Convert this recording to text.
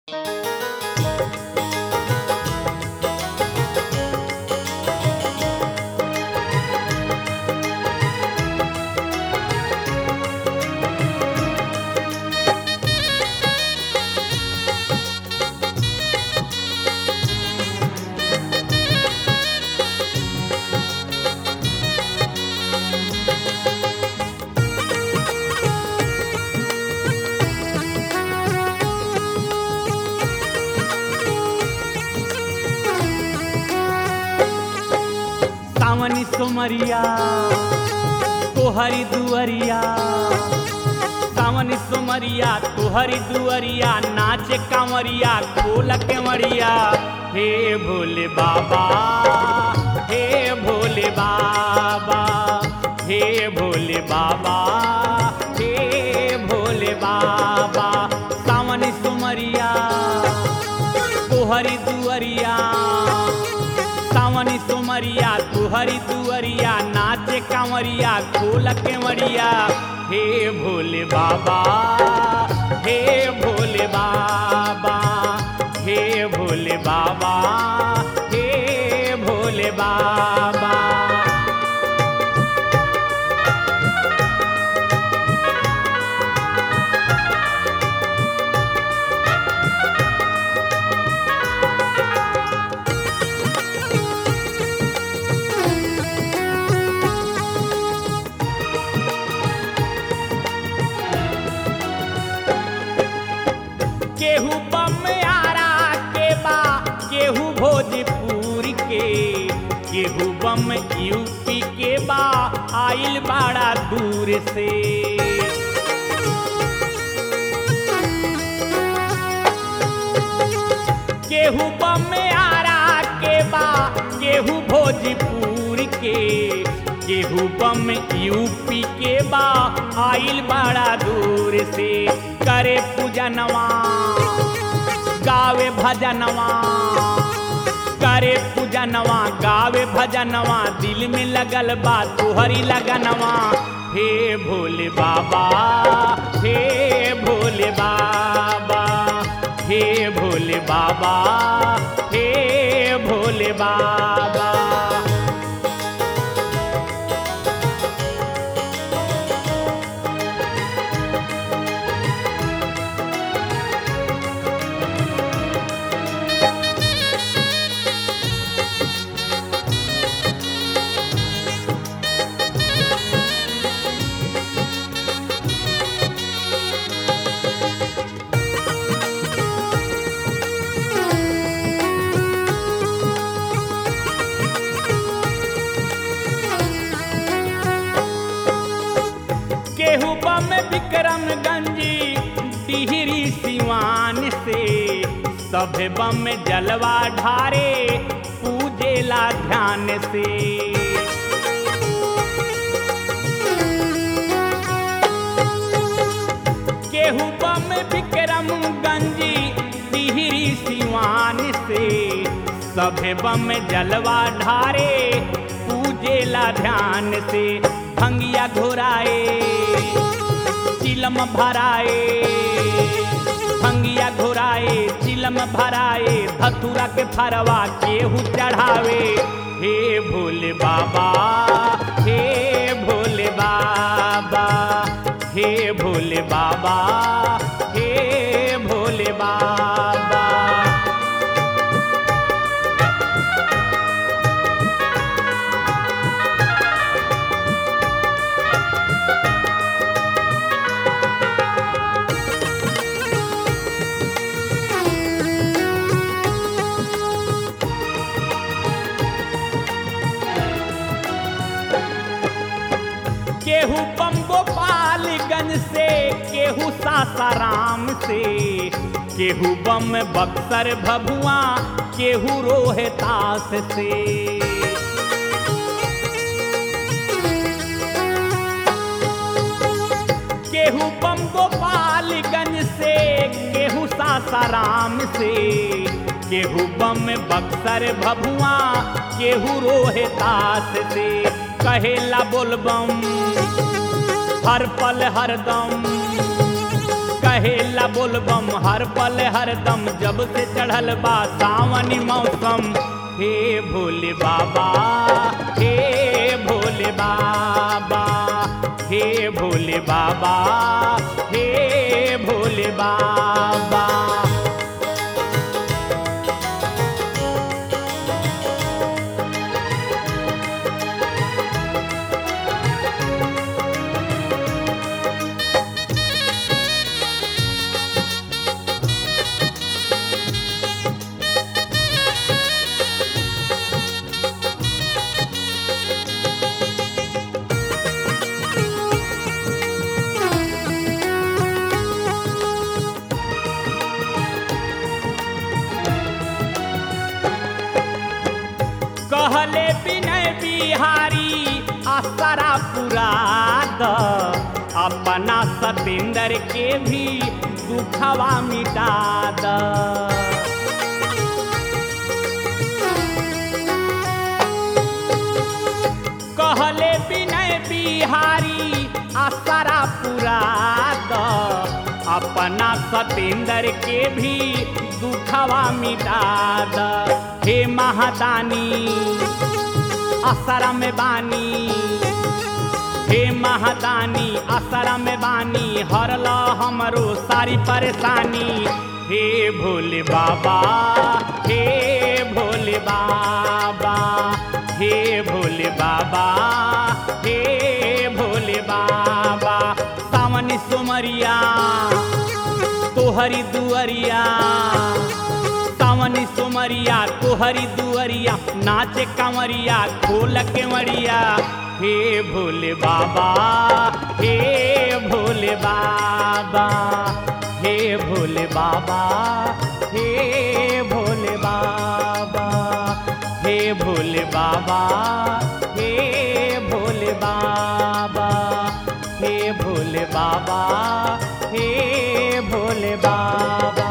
सावनी सोमरिया तोहरी दुअरिया सावनी सोमरिया तोहरी दुअरिया नाचे कांवरिया खोल केवड़िया हे भोले बाबा हे भोले बाबा हे भोले बाबा हे भोले बाबा सावनी सोमरिया तोहरी दुअरिया सावनी सोमरिया तुहरी दुअरिया नाचे कांवरिया खोल केवड़िया हे भोले बाबा हे भोले बाबा हे भोले बाबा हे भोले बाबा केहू बम आरा के बा केहू भोजपुर के केहू बम यूपी के बा आइल बड़ा दूर से केहू बम आरा के बा केहू भोजपुर के केहू बम यूपी के बा आइल बड़ा दूर से करे पूजनवा गावे भजनवा करे पूजनवा गावे भजनवा दिल में लगल बा तुहरी लगनवा हे भोले बाबा हे भोले बाबा हे भोले बाबा हे भोले बाबा केहू बम विक्रमगंजी टिहरी सिवान से सभे बम जलवा ढारे पूजेला ध्यान से केहू बम विक्रमगंजी टिहरी सिवान से सभे बम जलवा ढारे पूजेला ध्यान से भंगिया घोराए चिलम भराए भंगिया घोराए चिलम भराए धतुरा के फरवा केहू चढ़ावे हे भोले बाबा हे भोले बाबा हे भोले बाबा हे भोले बाबा केहू बम गोपालगंज से केहू सासाराम से केहू बम बक्सर भभुआ केहू रोहतास से केहू बम गोपालगंज से केहू सासाराम से केहू बम बक्सर भभुआ केहू रोहतास से कहेला बोलबम हर पल हरदम कहेला बोलबम हर पल हर दम जब से चढ़ल बा सावनी मौसम हे भोले बाबा हे भोले बाबा हे भोले बाबा हे भोले बाबा कहले विनय बिहारी आसरा पुराद अपना सतेंद्र के भी दुखवा मिटा द कहले विनय बिहारी आसरा पुराद अपना सतेंद्र के भी दुखवा मिटा द हे महादानी असरा में बानी हे महादानी असरा में बानी हरला हमरो सारी परेशानी हे भोले बाबा हे भोले बाबा हे भोले बाबा हे भोले बाबा सावनी सुमरिया तोहरी दुअरिया सावनी सुमरिया तोहरी दुअरिया नाचे कंवरिया खोल के मरिया हे भोले बाबा हे भोले बाबा हे भोले बाबा हे भोले बाबा हे भोले बाबा हे भोले बाबा हे भोले बाबा हे भोले बाबा